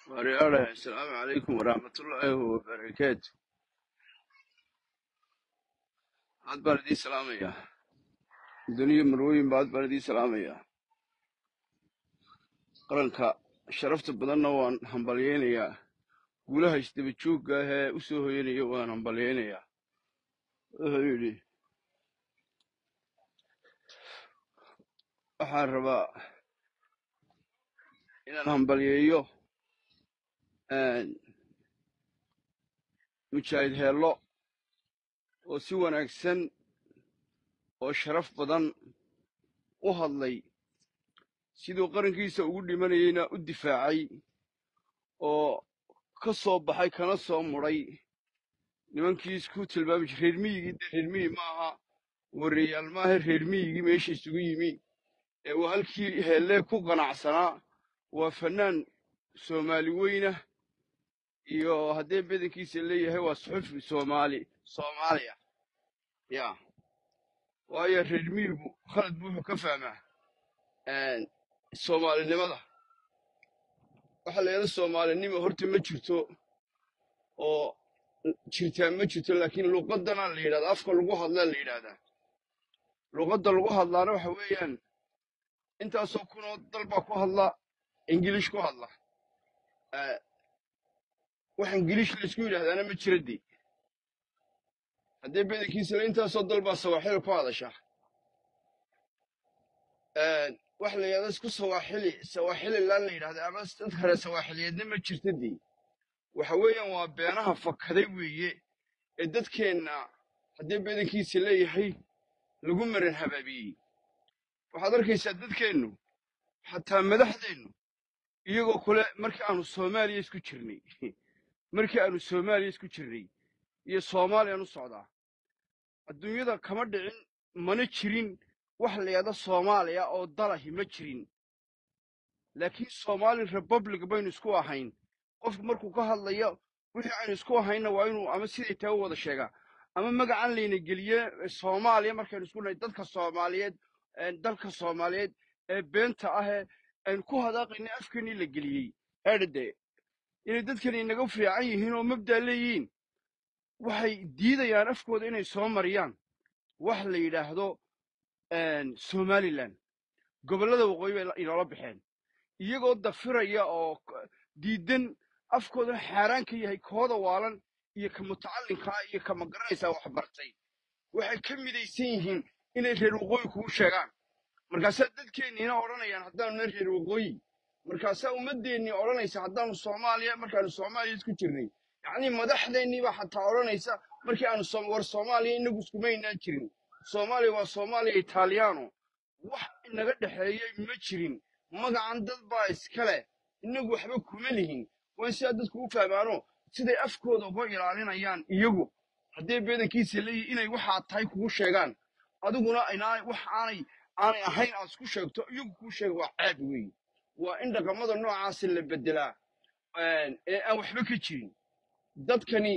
Wariyaale, Asalaamu calaykum waraxmatullaahi wabarakaatu. Aad baan idiin salaamayaa. Duniya marwooyin ba aad baan idiin salaamayaa. Qaranka sharafta badanna waan hambalyaynayaa. Guulaha isdaba joogga ah ee u soo hoyanaya waan hambalyaynayaa. Wuxuu yidhi, waxaan rabaa inaan hambalyeeyo een, mujaahid heello oo si wanaagsan oo sharaf badan u hadlay siduu qarankiisa ugu dhimanayeyna u difaacay oo ka soo baxay kana soo mudhay nimankii isku tilmaami jiray reer miyigii dee reer miyi ma aha wareeyaal maaha reer miyigii meesha isugu yimi ee uu halkii heellee ku qanacsanaa waa fannaan soomaali weyna iyo haddee badankiisa leeyahay waa suxufi soomaali soomaaliya ya waayo reer miyigu khalad buu wuxuu ka fahmaa een, soomaalinimada waxa la yidhahda soomaalinimo horta ma jirto oo jirtaa ma jirto laakiin luqadana la yidhahda afka lagu hadlaa la yidhahdaa luqadda lagu hadlaana waxa weeyaan intaasoo kunoo dal baa ku hadla ingilish ku hadla Eh, wax ingiliish laysku yidhahdaana ma jira dee haddee badankiisa le intaasoo dal baa sawaaxili ku hadasha Een, wax la yidhahda isku sawaaxili sawaaxili laan la yidhahda ama dad kale sawaaxiliyeedna ma jirta dee waxa weeyaan waa beenaha fakaday weeye ee dadkeenna haddee badankiisa leeyahay lagu maran habaabiyey waxaad arkaysaa dadkeennu xataa madaxdeennu iyagoo kule markii aanu soomaaliya isku jirnay markii aanu soomaaliya isku jirnay iyo soomaaliyaan u socdaa adduunyada kama dhicin mana jirin wax la yidhahda soomaaliya oo dalahi ma jirin laakiin somali republic baynu isku ahayn qofku markuu ka hadlayo wixii aynu isku ahayna waa inuu ama siday tahay u wada sheegaa ama magacan layna geliye eh, soomaaliya markaynu isku nahay dadka soomaaliyeed eh, dalka soomaaliyeed ee beenta ah ee aynu ku hadaaqayna afkeenii la geliyey erde inay dadkani inaga fiican yihiin oo mabdaa leeyihiin waxay diidayaan afkooda inay soo mariyaan wax la yidhaahdo een, somaliland gobollada waqooyi bay la- inoola baxeen iyagoo dafiraya oo k- diidan afkoodana xaaraan ka yahay kooda waalan iyo ka mutacallinkaa iyo ka magaranaysaa wax bartay waxay ka midaysan yihiin inay reer waqooyi kugu sheegaan markaasaa dadkeenniina odhanayaan haddaanu na reer waqooyi markaasaa ummaddeennii odhanaysa haddaanu soomaaliya markaanu soomaaliya isku jirnay yacnii madaxdeenniibaa xataa odhanaysa markii aanu Soom- war soomaaliya inagu iskumaynaan jirin soomaaliya waa soomaaliya italiano wax inaga dhexeeyey ma jirin magacan dad baa iskale inagu waxba kuma lihin waa in sidaa dadku u fahmaano siday afkooda uga ilaalinayaan iyagu haddee beedankiisa leeyihin inay waxaa tahay kugu sheegaan adiguna inaa wax aanay aanay ahayn aad isku sheegto iyagu kuu sheega waa ceeb weeye waa in dhaqamada noocaasi la bedelaa een, ee aan waxba ka jirin dadkani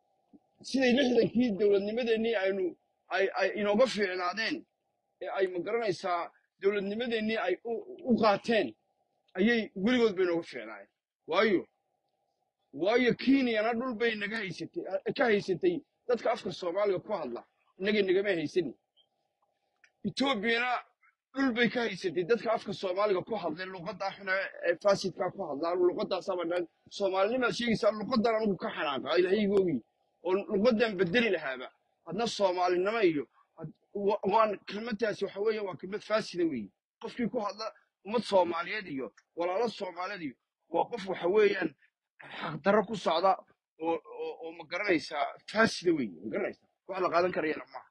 siday lixdankii dowladnimadeennii aynu ay ay inooga fiicnaadeen ee ay magaranaysaa dowladnimadeennii ay u u qaateen ayay weligood bay inooga fiicnaayeen waayo waayo kenyana dhul bay naga haysatay ka haysatay dadka afka soomaaliga ku hadla innaga nagama haysanin etoobiyana dhul bay ka haysatay dadka afka soomaaliga ku hadlay luqaddaa xuna ee faasidkaa ku hadlaa luqaddaasaba dhan soomaalinimaad sheegaysaa luqaddan anigu ka xanaaqa ilaahaygoogii oo luqaddan bedeli lahaaba hadna soomaalinimo iyo had- wa- waan kelmadtaasi waxa weeye waa kelmad faasida weeye qofkii ku hadla ummad soomaaliyeed iyo walaalo soomaaliyeed iyo waa qof waxa weeyaan xaqdarro ku socda oo oo oo ma garanaysaa faasida weeye ma garanaysaa wax la qaadan karayana maaha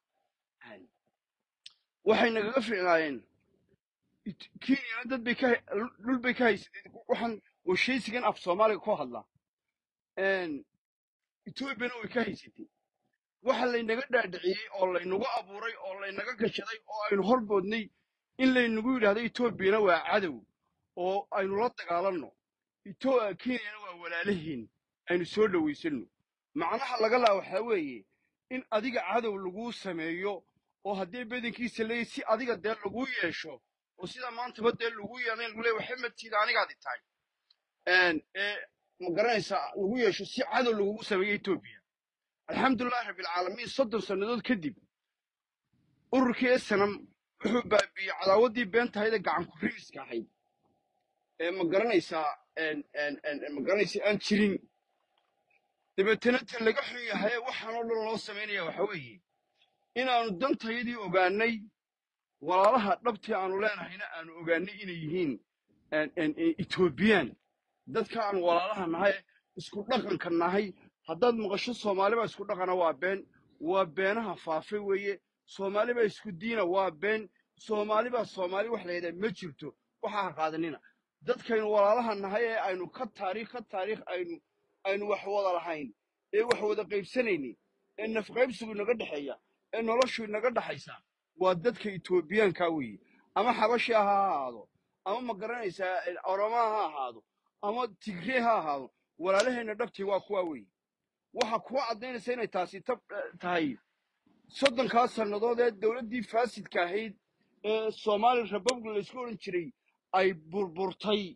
waxay nagaga fiicnaayeen It- kenyana dad bay ka dhul bay ka haysatay waxaan washaysigan af soomaaliga ku hadla Een, etoobiyana way ka haysatay waxa laynaga dhaadhiciyey oo laynagu abuuray oo laynaga gashaday oo aynu horboodnay in laynagu yidhaahdo etoobiyana waa cadow oo aynu la dagaalanno Ito- kenyana waa walaalahiin aynu soo dhowaysanno macnaha laga laa waxaa weeye in adiga cadow laguu sameeyo oo haddii badankiisa leeyahy si adiga dee laguu yeesho oo sida maantaba dee lagu yeelay lagu leeyahy waxay matiida anigaadi tahay Een, ee ma garanaysaa lagu yeesho si cadow lagugu sameeyo etoobiya alxamdulilahi rabbilcaalamiin soddon sannadood kadib ururkii snam wuxuu baabiiyey cadaawaddii beentahayda gacan ku rigiska ahayd ee ma garanaysaa ma garanaysa aan jirin dabeetana ta laga xun yahay waxaan oo dhan loo samaynaya waxa weeye inaannu dantayadii ogaannay walaalaha dhabtii aanu leenahayna aanu ogaannay inay yihiin etoobiyaan dadka aan walaalaha nahay isku dhaqanka nahay haddaad maqasho soomaaliba isku dhaqana waa been waa beenaha faafe weeye soomaaliba isku diina waa been soomaalibaa soomaali wax la yidhaha ma jirto waxaa ha qaadanina dadkaynu walaalaha nahay ee aynu ka taariikh ka taariikh aynu aynu wax wada lahayn ee wax wada qaybsanaynin ee nafqaybsigu inaga dhexeeya ee noloshu inaga dhaxaysa waa dadka etoobiyaanka weeye ama xabashiha ha ahaado ama ma garanaysaa oromaha ha ahaado ama tigree ha ahaado walaalaheenna dhabtii waa kuwa weeye waxa kuwa caddaynaysa inay taasi tahay soddonkaas sannadood ee dowladdii faasidka ahayd ee soomaali republic laysku odhan jiray ay burburtay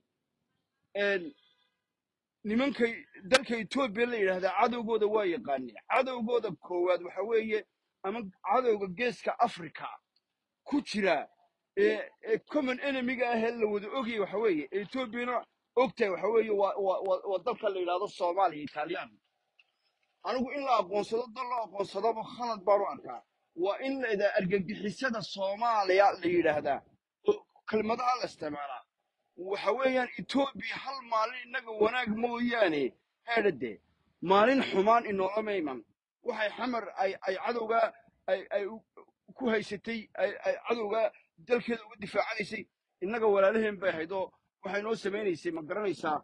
nimanka dalka etoobiya la yidhaahdaa cadowgooda waa yaqaaneen cadowgooda koowaad waxa weeye ama cadowga geeska africa ku jira ee common enemiga ahee la wada ogayay waxa weeye ee etoobiyana ogtahay waxa weeye waa dalka la yidhahdo soomaaliya italiyaan anigu in la aqoonsado dal la aqoonsadaba khalad baan u arkaa waa in la idaa argagixisada soomaaliya la yidhaahdaa oo kelmadaha la isticmaalaa waxa weeyaan etoobiya hal maalin innaga wanaag mooyaane heedhade maalin xumaan inoolama iman waxay xamar ay ay cadowgaa ay ay ku haysatay ay ay cadowgaa dalkeeda uga difaacanaysay innaga walaalaheen bay ahayd oo waxay noo samaynaysay ma garanaysaa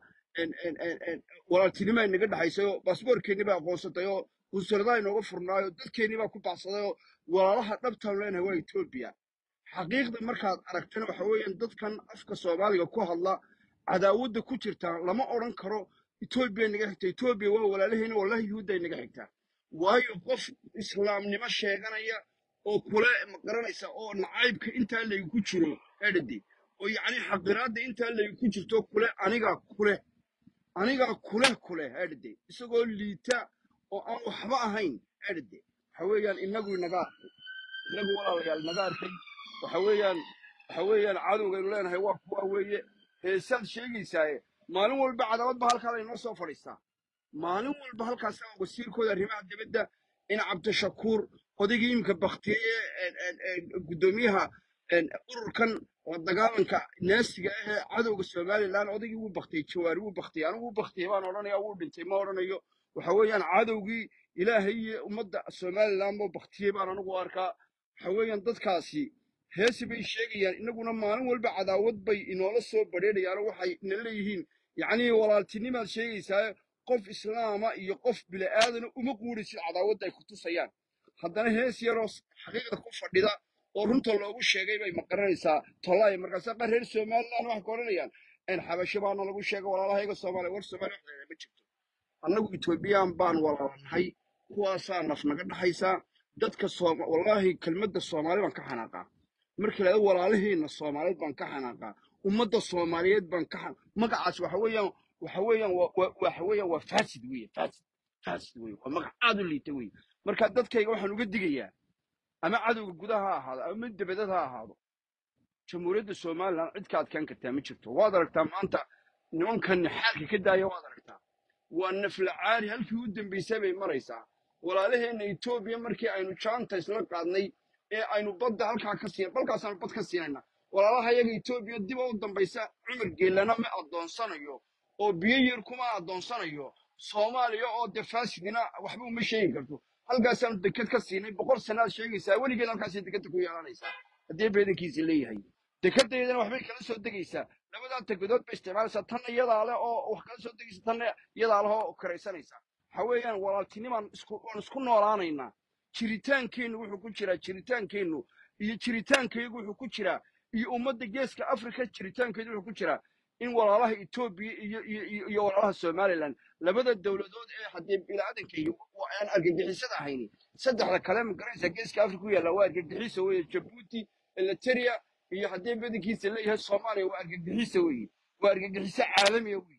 walaaltinimo ay naga dhexaysay oo baasboorkeennii baa aqoonsatay oo qunsuradaa inooga furnaayo dadkeennii baa ku baxsaday oo walaalaha dhabtaan leenahay waa etoobiya xaqiiqda markaad aragtana waxa weeyaan dadkan afka soomaaliga ku hadla cadaawadda ku jirtaa lama odhan karo etoobiya naga xigta etoobiya waa walaalaheena wallahi yuhuudday naga xigtaa waayo qof islaamnimo sheeganaya oo kule ma garanaysa oo nacaybka intaa laygu jiro edhade oo yacni xaqiraadda intaa laygu jirto kule anigaa kule anigaa kule kule edhade isagoo liita oo aan waxba ahayn edhade waxa weeyaan inagu inaga arkay inagu walaalayaal naga arkay waxa weeyaan waxa weeyaan cadowgaynu leenahay waa kuwa weeye heesaad sheegaysaaye maalin walba cadaawad ba halkaa laynoo soo fadhiistaa maalin walba halkaas wasiirkooda arrimaha dibadda in cabdishakuur odaygii imika baktiyey ee guddoomiyaha ururkan la dagaalanka naasiga ah ee cadowga somalilan odaygii wuu baktiyey jawaari wuu baktiyey anigu wuu baktiyey baan odhanaya wuu dhintay ma odhanayo waxa weeyaan cadowgii ilaahay iyo ummadda somalilan buu baktiyey baan anigu arkaa waxa weeyaan dadkaasi heesi bay sheegayaan inaguna maalin walba cadaawad bay inoola soo badheedhayaano waxay ina leeyihiin yacnii walaaltinimaad sheegaysaa qof islaama iyo qof bila'aadana uma quudhaysid cadaawadda ay ku tusayaan haddana hees yaroo xaqiiqda ku fadhida oo runta loogu sheegay bay maqaranaysaa tollaay markaasa qaar reer somalilan waxay ka odhanayaan in xabasho baana lagu sheega walaalahayga soomaaliya war soomaaliya wax ma jirto annagu etoobiyaan baan walaalnahay kuwaasaa naf naga dhaxaysaa dadka sooma wallaahi kelmadda soomaali baan ka xanaaqaa marka la walaalaheena soomaaliyeed baan ka xanaaqaa ummadda soomaaliyeed baan ka xan magacaas waxa weeyaan waxa weeyaan waxa weeyaan waa faasid weeye faasid faasid weeye waa magac aad u liita weeye marka dadkayga waxaan uga digayaa ama cadowga gudaha ha ahaado ama mid dibadad ha ahaado jamhuuriyadda somalilan cid ka adkaan kartaa ma jirto waad aragtaa maanta nimankan xaalka ka daaya waad aragtaa waa nafla caari halkii u dambaysay bay maraysaa walaalaheenna etoobiya markii aynu jaanta isla qaadnay ee aynu badda halkaa ka siin balkaasaanu bad ka siinayna walaalaha yaga etoobiya dib u dambaysa cumar geelana ma addoonsanayo oo biyo yar kuma addoonsanayo soomaaliya oo dee faasidina waxba uma sheegi karto halkaasaanu deked ka siinay boqol sannaad sheegaysaa weligeed halkaasay dekeda ku yeelanaysaa haddii beedankiisa leeyahay dekedaydana waxbay kala soo degaysaa labadaa tegadood bay isticmaalaysaa tanna iyadaa leh oo wax kala soo degaysa tanna iyadaa leh oo karaysanaysaa waxa weeyaan walaaltinimaan isku waan isku noolaanaynaa jiritaankeennu wuxuu ku jiraa jiritaankeennu iyo jiritaankaygu wuxuu ku jiraa iyo ummadda geeska afrika jiritaankeedu wuxuu ku jiraa in walaalaha etoobiya iyo iyo iyo iyo walaalaha somalilan labada dowladood ee haddii bilaadanka iyo aan argagixisada ahayni saddexda kale ma garanaysaa geeska afrika ku yaalla waa argagixisa weeye jabuuti eliteria iyo haddii badankiisa leeyahay soomaaliya waa argagixisa weeye waa argagixiso caalamiya weeye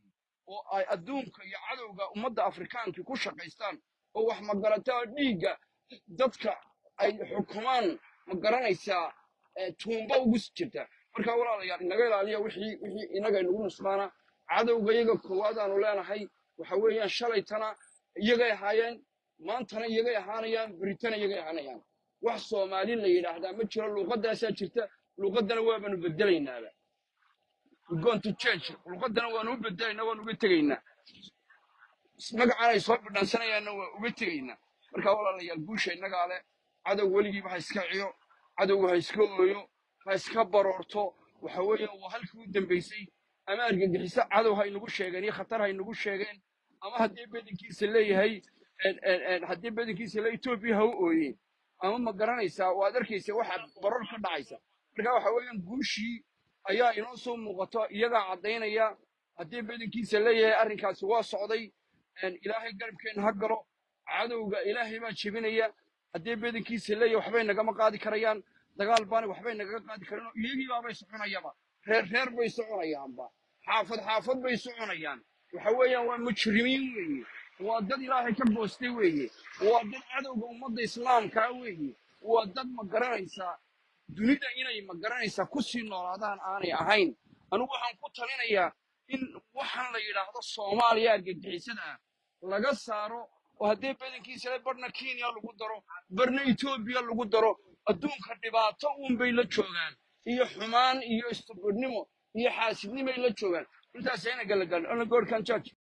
oo ay adduunka iyo cadowga ummadda afrikaanka ku shaqaystaan oo wax magarataa dhiigga dadka ay xukumaan ma garanaysaa eh, tuumba ugu jirta marka walaalayaal inaga ilaaliya wixii wixii inaga inagu nusbaana cadowga iyaga koowaad aanu leenahay waxa weeyaan shalaytana iyagay ahaayeen maantana iyagay ahaanayaan beritana iyagay ahaanayaan wax soomaali la yidhaahdaa ma jiro luuqadaasaa jirta luuqadana waabanu bedelaynaaba We're going to change luuqadana waanu u bedelaynaa waanu uga tegaynaa magacan ay soo bidhansanayaanna waa uga tegaynaa marka walaalayaal guusha innagaa leh cadow weligiiba ha iska ciyo cadowga ha iska ooyo ha iska baroorto waxa weeyaan waa halkii u dambaysay ama argagixiso cadow ha inagu sheegeen iyo khatar ha inagu sheegeen ama haddii bedankiisa leeyahay en- en- en, haddii bedankiisa le etoobiya ha u ooyeen ama ma garanaysaa waad arkaysa waxa barar ka dhacaysa marka waxa weeyaan guushii ayaa inoo soo muuqato iyagaa caddaynaya haddii bedankiisa leeyahay arrinkaasi waa socday een, ilaahay garabkeenna ha galo cadowga ilaahay baa jebinaya haddii bedankiisa leeyahay waxbay nagama qaadi karayaan dagaal baana waxbay nagaga qaadi karaan iyagii baabay soconayaba reer reer bay soconayaanba xaafad xaafad bay soconayaan waxa weeyaan waa mujrimiin weeye waa dad ilaahay ka boostay weeye waa dad cadowga ummadda islaamkaa weeye waa dad ma garanaysaa dunida inay ma garanaysaa ku sii noolaadaan aanay ahayn anigu waxaan ku talinayaa in waxaan la yidhaahdo soomaaliya argagixisada ah laga saaro oo haddii badankiisa le barna kenya lagu daro barna etoobiya lagu daro adduunka dhibaato uun bay la joogaan iyo xumaan iyo istubidnimo iyo xaasidnimay la joogaan intaas ayna gala gaadhin ona goorkan judge